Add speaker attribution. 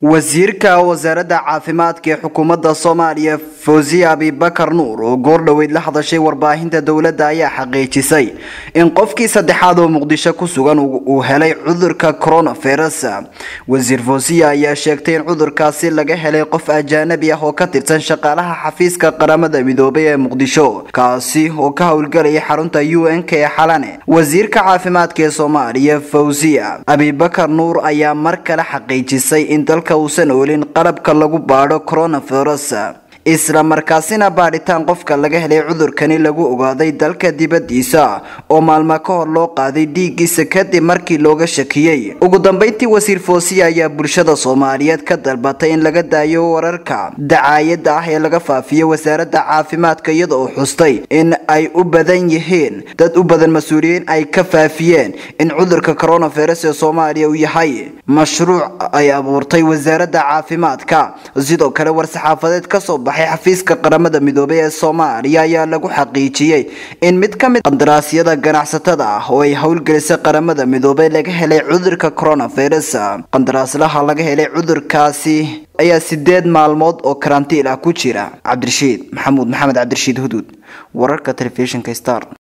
Speaker 1: wasiirka wasaaradda caafimaadka ee xukuumadda soomaaliya fawziya abibakar nuur oo goordhoweyd la hadashay warbaahinta dowladda ayaa xaqiijisay in qofkii saddexaad oo muqdisho ku sugan uu helay cudurka coronavirus wasiir fawziya ayaa sheegtay in cudurkaasi laga helay qof ajaanabi ah oo ka tirsan shaqaalaha xafiiska qaramada midoobay ee muqdisho kaasi oo ka howlgalaya xarunta u n k ee xalane wasiirka caafimaadka ee soomaaliya fawziya abibakar nuur ayaa mar kale xaqiijisay in dalka uusan oolin qalabka lagu baadho coronavirus isla markaasina baadhitaan qofka laga helay cudurkani lagu ogaaday dalka dibadiisa oo maalmo ka hor loo qaaday dhiiggiisa kadib markii looga shakiyey ugu dambeyntii wasiir foosiya ayaa bulshada soomaaliyeed ka dalbatay in laga daayo wararka dacaayada ah ee laga faafiyo wasaaradda caafimaadka iyada oo xustay in ay u badan yihiin dad u badan mas-uuliyiin ay ka faafiyeen in cudurka coronavirus ee soomaaliya uu yahay mashruuc ay abuurtay wasaaradda caafimaadka sidoo kale war-saxaafadeed kasoo baxay xafiiska qaramada midoobay ee soomaaliya ayaa lagu xaqiijiyey in mid ka mid qandaraasyada ganacsatada ah oo ay howlgelisay qaramada midoobay laga helay cudurka coronavirus qandaraaslaha laga helay cudurkaasi ayaa sideed maalmood oo karantiil ah ku jira cabdirashiid maxamuud maxamed cabdirashiid huduud wararka telefishinka star